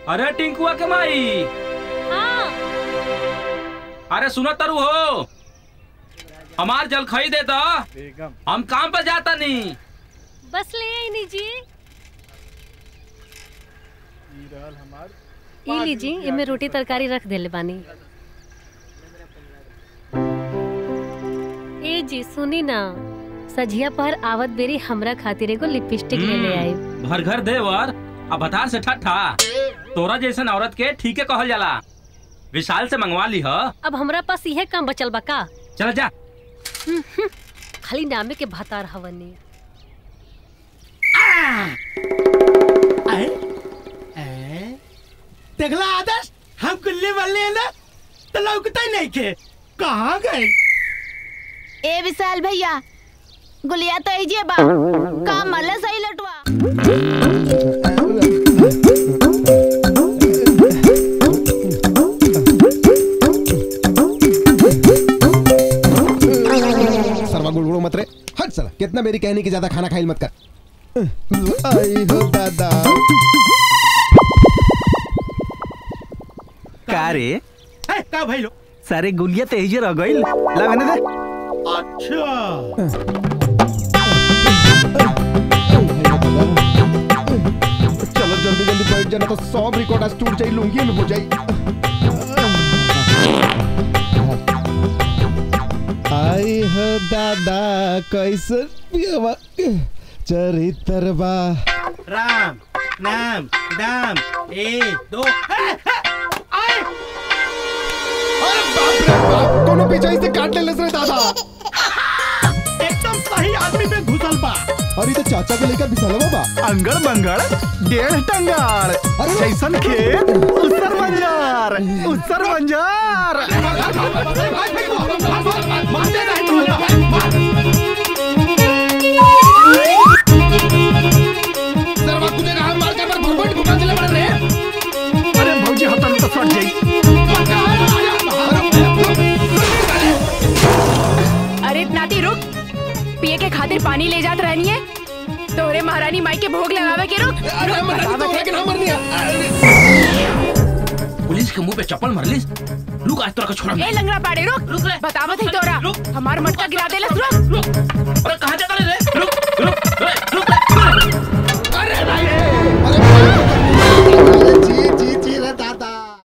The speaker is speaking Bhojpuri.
अरे टिंकुआ के माई हाँ अरे सुनो तरु हो हमार जल खई दे दा हम काम पर जाता नहीं बस ले आई लीजिए ई लीजिए इमे रोटी तरकारी रख देले बानी ए जी सुनी ना सझिया पर आवत बेरी हमरा खातिर एगो लिपस्टिक ले ले आई भर घर देवर अब भतार से ठट्ठा तोरा जैसन औरत के ठीके कहल जाला विशाल से मंगवा ली ह अब हमरा पास इहे काम बचल बा का चल जा खाली नामे के भतार हवनी देखला आदर्श हम गुल्ली बल्ले है ना तो लौकता ही नहीं के कहाँ गए ए विशाल भैया गुलिया तो ऐजे बा का मल्ले सही लटवा सरवा गुड़गुड़ो मत रे हट साला कितना मेरी कहने की ज्यादा खाना खाइल मत कर आई हो दादा का रे है का भाई लो सारे गुलिया तेजे रह गइल ला मैंने दे अच्छा चलो जल्दी जल्दी बैठ जाना तो सब रिकॉर्ड आज टूट जाई लूंगी में हो जाई आई हो दादा कैसे पियवा चरित्रवा राम नाम दाम एक दो है, है, आए अरे बाप रे बाप कोनो पीछे से काट ले रे दादा एकदम सही आदमी पे घुसल बा अरे तो चाचा के लेकर बिसलवा बा अंगड़ बंगड़ डेढ़ टंगार जैसन खेत उसर मंजार उसर मंजार सरवा कुछ ना मार के पर भुरभुट घुमा दिले बड़े रे अरे भौजी हतन तो फट जाई अरे नाती रुक पिए के खातिर पानी ले जात रहनी है तोरे महारानी माई के भोग लगावे के रुक अरे मर तो लेकिन हम मर नहीं पुलिस के मुंह पे चप्पल मरलिस लुक आज तोरा का छोड़ा ए लंगड़ा पाड़े रुक रुक रे। बतावत है तोरा रुक। हमार मटका गिरा देलस रुक अरे कहाँ जा रे रुक रुक रुक रुक